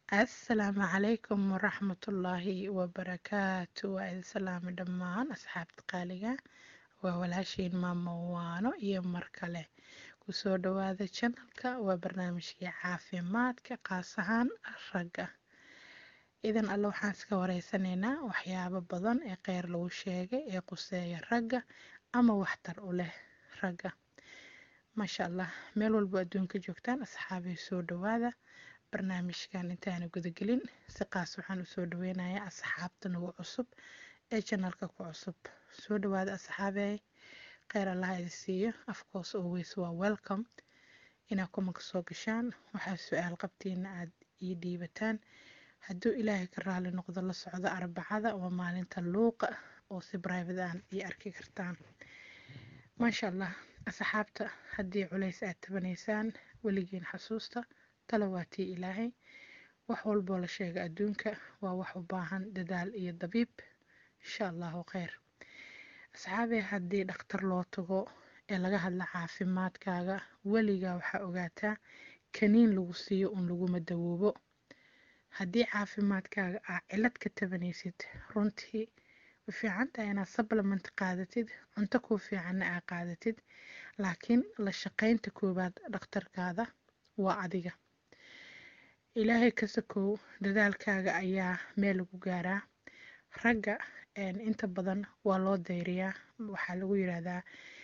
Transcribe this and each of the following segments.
asalaamu calaykum waraxmatullaahi wabarakaatu waa idin salaami dhammaan asxaabta qaaliga waa walaashiin maamo waano iyo mar kale kusoo dhawaada janalka waa barnaamijkii caafimaadka qaas ahaan ragga idan alle waxaan iska wareysanaynaa waxyaabo badan ee kheyr lagu sheegay ee quseeya ragga ama waxtar u leh ragga maasha allah meel walbo adduunka joogtaan asxaabay soo dhawaada barnaamijkan intaana gudagelin si qaas waxaan usoo dhaweynayaa asxaabta nagu cusub ee janalka ku cusub soo dhawaada asxaabey kheyr allaha idi siiyo afcourse always waa welcome inaad kumanka soo gashaan waxaa su-aal qabtiina aad ii dhiibataan hadduu ilaahay ka raali noqdo la socdo arbacada waa maalinta luuqa oo si brivate aan ii arki kartaan maasha allah asxaabta haddii culays aad tabanaysaan weligiin xasuusta talo waa tii ilaahay wax walboo la sheega adduunka waa wax u baahan dadaal iyo dabiib insha allahu kheyr asxaabee haddii dhakhtar loo tago ee laga hadla caafimaadkaaga weligaa waxaa ogaataa kaniin lagu siiyo un laguma dawoobo haddii caafimaadkaaga aa cilad ka tabanaysid runtii way fiican tahay inaad supplement qaadatid cunto kuu fiicanna aa qaadatid laakiin la shaqaynta koowaad dhakhtarkaada waa adiga ilaahay ka sakow dadaalkaaga ayaa meel lagu gaaraa ragga inta badan waa loo dayriyaa waxaa lagu yiraahdaa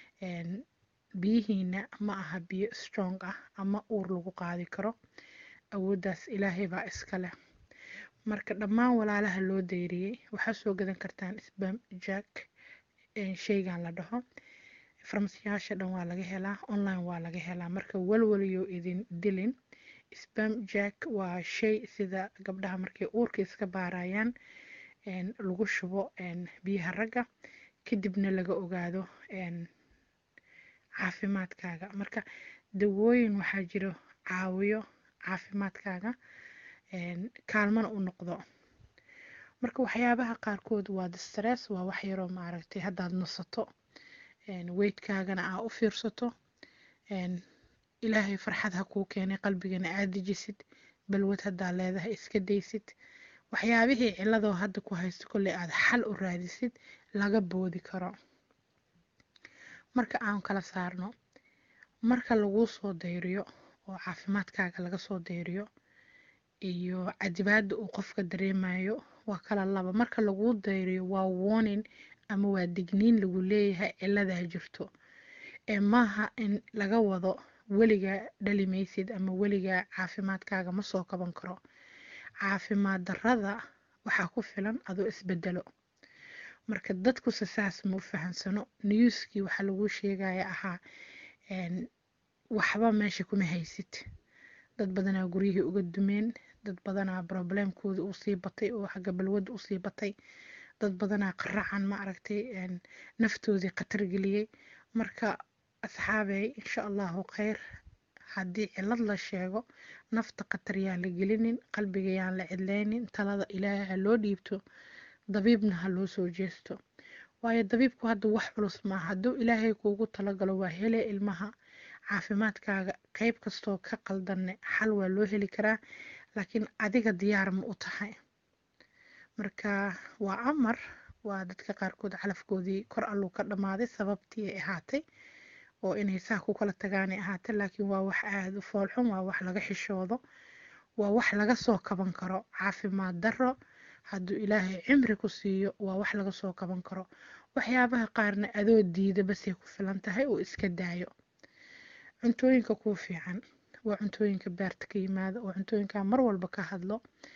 biyihiina ma aha biyo strong ah ama uur lagu qaadi karo awooddaas ilaahay baa iska leh marka dhammaan walaalaha loo dayriyey waxaa soo gadan kartaan sbam jack sheygan la dhaho farmasiyaasha dhan waa laga helaa online waa laga helaa marka walwaliyo idin dilin sbam jack waa shay sida gabdhaha markay uurka iska baarayaan lagu shubo biyaha ragga kadibna laga ogaado caafimaadkaaga marka dawooyin waxaa jiro caawiyo caafimaadkaaga kaalmana u noqdo marka waxyaabaha qaarkood waa distress waa wax yaroo maaragtay haddaad nasato weydkaagana aa u fiirsato ilaahay farxad ha kuu keenay qalbigana aad dejisid balwad haddaa leedahay iska daysid waxyaabihii ciladoo hadda ku haysto kolley aad xal u raadisid laga boodi karo marka aan kala saarno marka laguu soo dayriyo oo caafimaadkaaga laga soo dayriyo iyo cadibaada uu qofka dareemayo waa kala laba marka laguu dayriyo waa warning ama waa digniin lagu leeyahay ciladaa jirto ee maaha in laga wado weligaa dhali maysid ama weligaa caafimaadkaaga ma soo kaban karo caafimaad darrada waxaa ku filan adoo isbedelo marka dadkuse saas ma u fahansano newskii waxaa laguu sheegaya ahaa waxba meesha kuma haysid dad badanaa guryihii uga dumeen dad badanaa problemkooda usii batay oo xagga balwadda usii batay dad badanaa qaracan ma aragtay naftoodii khatar geliyey marka asxaabey insha allahu kheyr haddii cilad la sheego nafta khatar yaan la gelinin qalbiga yaan la cidlaynin talada ilaahay ha loo dhiibto dabiibna ha loo soo jeesto waayo dabiibku hadda wax culus maaha hadduu ilaahay kuugu talagalo waa hele ilmaha caafimaadkaaga qeyb kastoo ka qaldanne xal waa loo heli karaa laakiin adiga diyaar ma u tahay marka waa amar waa dadka qaarkood calafkoodii kor alluu ka dhammaaday sababtii ay ahaatay oo inay saa ku kala tagaanay ahaatay laakiin waa wax aada u foolxun waa wax laga xishoodo waa wax laga soo kaban karo caafimaad darro hadduu ilaahay cimri ku siiyo waa wax laga soo kaban karo waxyaabaha qaarna adoo diida basay ku filan tahay oo iska daayo cuntooyinka kuu fiican waa cuntooyinka beerta ka yimaada oo cuntooyinka mar walba ka hadlo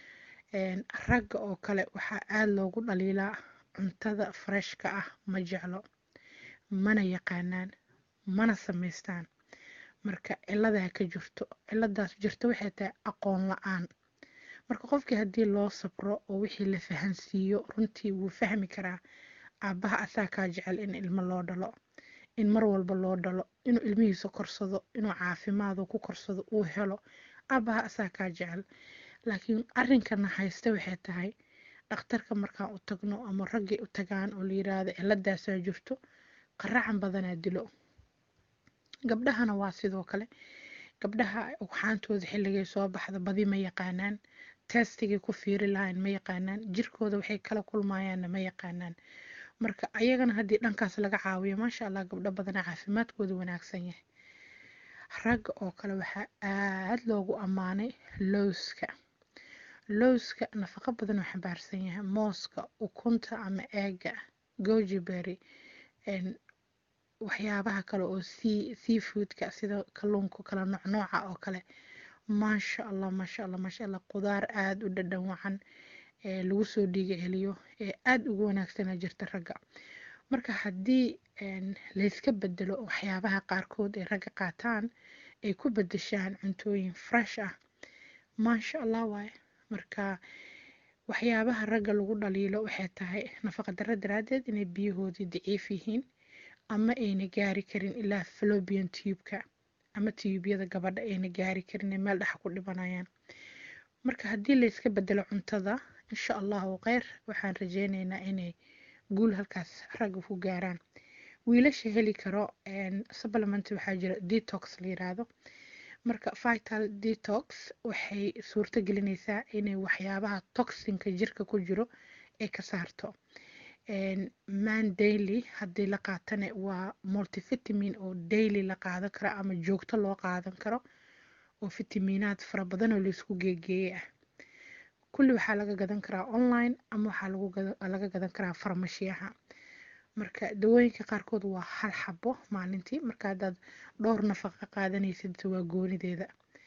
ragga oo kale waxaa aada loogu dhaliilaa cuntada freshka ah ma jeclo mana yaqaanaan mana samaystaan marka ciladaa ka jirto ciladaas jirto waxay tahay aqoon la-aan marka qofkii haddii loo sabro oo wixii la fahansiiyo runtii wuu fahmi karaa aabbaha asaa kaa jecel in ilmo loo dhalo in mar walba loo dhalo inuu ilmihiisa korsado inuu caafimaado ku korsado uu helo aabbaha asaa kaa jecel laakiin arrinkana haysta waxay tahay dhakhtarka markaan u tagno ama raggay u tagaan oo la yiraahdo ciladaasaa jirto qaracan badanaa dilo gabdhahana waa sidoo kale gabdhaha ugxaantooda xilligay soo baxda badi ma yaqaanaan testigay ku fiiri lahayn ma yaqaanaan jirkooda waxay kala kulmayaanna ma yaqaanaan marka ayagana haddii dhankaas laga caawiyo maasha allah gabdho badana caafimaadkooda wanaagsan yahay ragga oo kale waxaa aad loogu ammaanay lowska lowska nafaqo badan oo xambaarsan yahay mooska ukunta ama eega gojiberry waxyaabaha kale oo seafoodka sida kalluunka kala noocnooca oo kale maasha allah maasha allah maasha allah qudaar aada u dhadhan wacan ee lagu soo dhiiga celiyo ee aada ugu wanaagsana jirta ragga marka haddii layska bedelo waxyaabaha qaarkood ay ragga qaataan ay ku bedeshaan cuntooyin fresh ah maasha allah waaye marka waxyaabaha ragga lagu dhaliilo waxay tahay nafaqa darro daraaddeed inay biyahoodii daciif yihiin ama ayna gaari karin ilaa flobian tubeka ama tiyuubyada gabadha ayna gaari karin ee meel dhexa ku dhibanayaan marka haddii layska bedelo cuntada insha allahu kheyr waxaan rajeyneynaa inay guul halkaas ragga ku gaaraan wiilasha heli karo supplement waxaa jira detox la yiraahdo marka vital detox waxay suurto gelinaysaa inay waxyaabaha toxinka jirka ku jiro ay ka saarto man daily haddii la qaatane waa multivitamin oo daily la qaadan karo ama joogto loo qaadan karo oo fitamiinaad fara badan oo laysku geegeeyey ah kulli waxaa laga gadan karaa online ama waxaa laga gadan karaa farmashiyaha marka dawooyinka qaarkood waa hal xabo maalintii marka haddaad dhowr nafaqa qaadanaysid waa goonideeda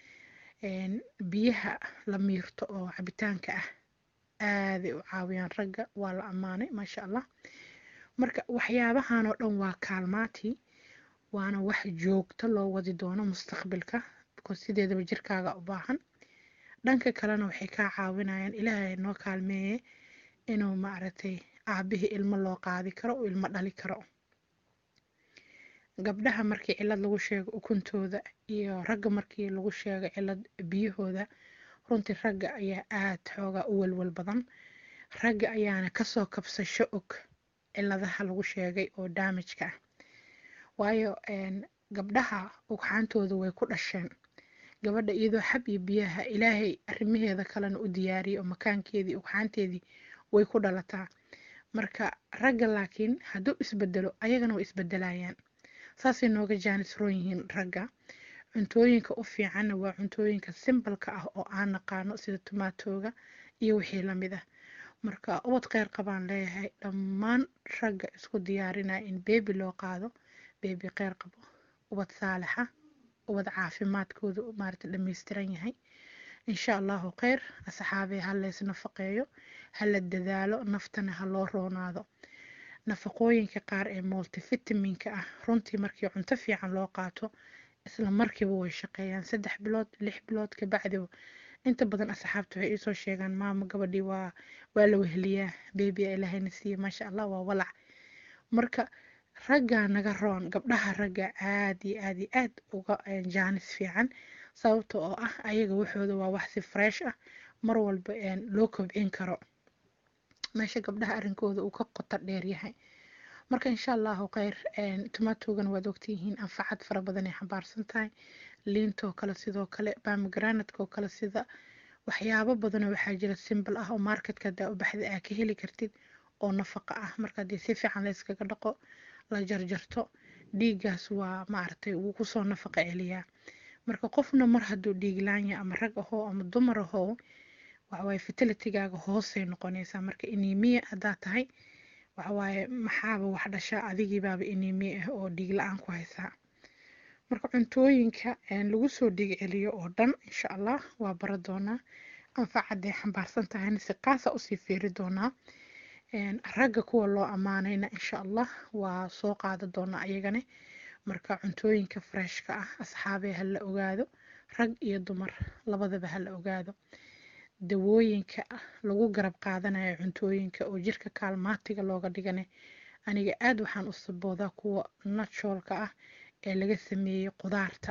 biyaha la miirto oo cabitaanka ah aaday u caawiyaan ragga waa la ammaanay maasha allah marka waxyaabahan oo dhan waa kaalmaati waana wax joogto loo wadi doono mustaqbilka because sideedaba jirkaaga u baahan dhanka kalena waxay kaa caawinayaan ilaahay noo kaalmeeye inuu maaragtay aabihii ilmo loo qaadi karo oo ilmo dhali karo gabdhaha markii cilad lagu sheego ukuntooda iyo ragga markii lagu sheego cilad biyahooda runtii ragga ayaa aad xoogaa u walwal badan ragga ayaana kasoo kabsasho og ciladaha lagu sheegay oo daamijka ah waayo gabdhaha ugxaantooda way ku dhasheen gabadha iyadoo xab iyo biyaha ilaahay arrimaheeda kalena u diyaariyay oo makaankeedii ugxaanteedii way ku dhalataa marka ragga laakiin hadduu isbedelo ayagana way isbedelayaan saasay nooga jaanisroon yihiin ragga cuntooyinka u fiicanna waa cuntooyinka simbalka ah oo aan naqaano sida tumaatooga iyo wixii lamid ah marka ubad kheyr qabaan leeyahay dhammaan ragga isku diyaarinaya in beebi loo qaado beebi kheyr qabo ubad saalixa ubad caafimaadkooda maarata dhammaystiran yahay insha allahu kheyr asxaabee ha leys nafaqeeyo hala dadaalo naftana ha loo roonaado nafaqooyinka qaar ee multivitaminka ah runtii markii cunto fiican loo qaato isla markiiba way shaqeeyaan saddex bilood lix bilood kabacdiba inta badan asxaabta waxay iisoo sheegaan maamo gabadhii waa waa la weheliyaa beebia ilaahayna siiye maasha allah waa walac marka raggaa naga roon gabdhaha ragga aad iyo aad iyo aad uga jaanis fiican sababta oo ah ayaga waxooda waa wax si fresh ah mar walba loo kobcin karo meesha gabdhaha arrinkooda uu ka qoto dheer yahay marka insha allahu kheyr tomatogana waad ogtihiin anfacad fara badan ay xambaarsan tahay liintoo kale sidoo kale bamigranadkoo kale sida waxyaabo badanoo waxaa jira simbal ah oo marketka hadaa u baxda aa ka heli kartid oo nafaqa ah marka haddii si fiican layskaga dhaqo la jarjarto dhiiggaas waa maaragtay wuu kusoo nafaqa celiyaa marka qofna mar hadduu dhiiglaanya ama rag ahoo ama dumar ahoo waxawaaye fertilitigaaga hoosay noqonaysaa marka inimiya haddaa tahay waxawaaye maxaaba wax dhashaa adigiibaaba inimiya ah oo dhiig la-aan ku haysaa marka cuntooyinka lagu soo dhiig celiyo oo dhan insha allah waa bara doonaa anfacadday xambaarsan tahayna si qaasa usii fiiri doonaa ragga kuwa loo ammaanayna insha allah waa soo qaada doonaa ayagane marka cuntooyinka freshka ah asxaabee ha la ogaado rag iyo dumar labadaba ha la ogaado dawooyinka lagu garab qaadanayo cuntooyinka oo jirka kaalmaatiga looga dhigane aniga aada waxaan u saboodaa kuwa naturalka ah ee laga sameeyey qudaarta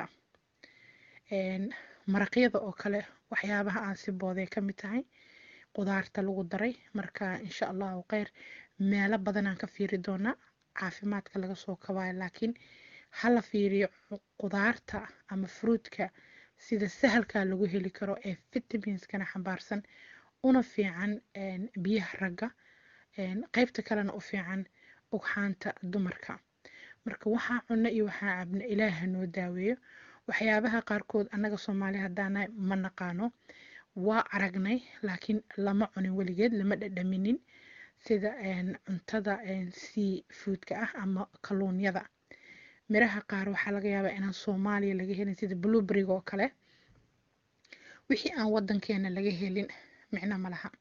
maraqyada oo kale waxyaabaha aan sibooday ka mid tahay qudaarta lagu daray marka insha allahu kheyr meelo badanaan ka fiiri doonaa caafimaadka laga soo kabaayo laakiin hala fiiriyo qudaarta ama fruudka sida sahalkaa lagu heli karo ee vitaminskana xambaarsan una fiican biyaha ragga qeybta kalena u fiican ugxaanta dumarka marka waxaa cunno iyo waxaa cabna ilaaha noo daaweeyo waxyaabaha qaarkood annaga soomaali haddaanahay ma naqaano waa aragnay laakiin lama cunin weligeed lama dhadhaminin sida cuntada sea foodka ah ama kalluunyada miraha qaar waxaa laga yaabaa inaan soomaaliya laga helin sida blueberryga oo kale wixii aan wadankeena laga helin micno ma laha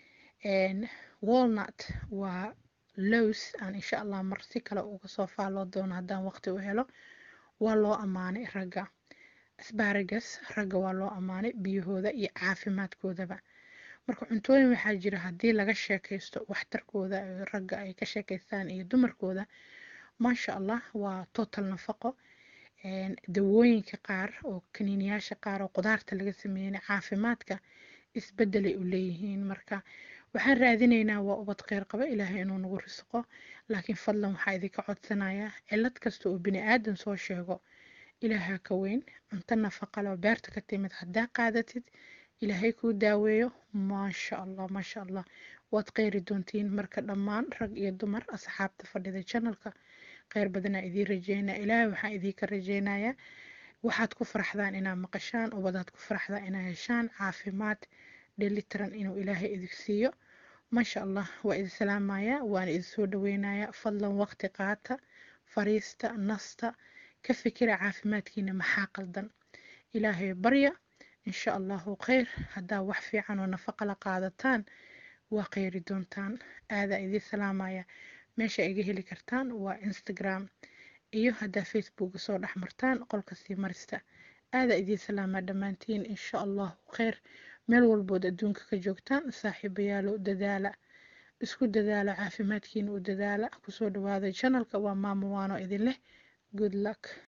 walnut waa lows aan insha allah mar si kale uga soo faalloo doono haddaan waqti u helo waa loo ammaanay ragga asbaragas ragga waa loo ammaanay biyahooda iyo caafimaadkoodaba marka cuntooyin waxaa jira haddii laga sheekaysto waxtarkooda ragga ay ka sheekaystaan iyo dumarkooda maasha allah waa total nafaqo dawooyinka qaar oo kaniiniyaasha qaar oo qudaarta laga sameeyey caafimaadka isbedelay u leeyihiin marka waxaan raadinaynaa waa ubad kheyr qaba ilaahay inuu nagu risqo laakiin fadlan waxaa idinka codsanayaa cilad kasta oo bini aadan soo sheego ilaaha ka weyn cunto nafaqa leh oo beerta ka timid haddaa qaadatid ilaahay kuu daaweeyo maasha allah maasha allah waad kheyri doontiin marka dhammaan rag iyo dumar asxaabta fadhida janalka kheyr badanaa idiin rajeynaya ilaahay waxaan idiinka rajeynayaa waxaad ku faraxdaan inaad maqashaan ubadaad ku faraxdaan inaad heshaan caafimaad dhelitiran inuu ilaahay idin siiyo maasha allah waa idin salaamayaa waana idin soo dhaweynayaa fadlan waqti qaata fariista nasta ka fikira caafimaadkiina maxaa qaldan ilaahay barya insha allahu kheyr haddaa wax fiican oo nafaqa la qaadataan waa kheyri doontaan aadaa idiin salaamaya meesha iga heli kartaan waa instagram iyo haddaa facebook soo dhex martaan qolka sii marista aadaa idiin salaamaa dhammaantiin insha allahu kheyr meel walbood adduunka ka joogtaan saaxiibayaalo dadaala isku dadaala caafimaadkiina u dadaala kusoo dhawaada janalka waa maamo waano idin leh good luck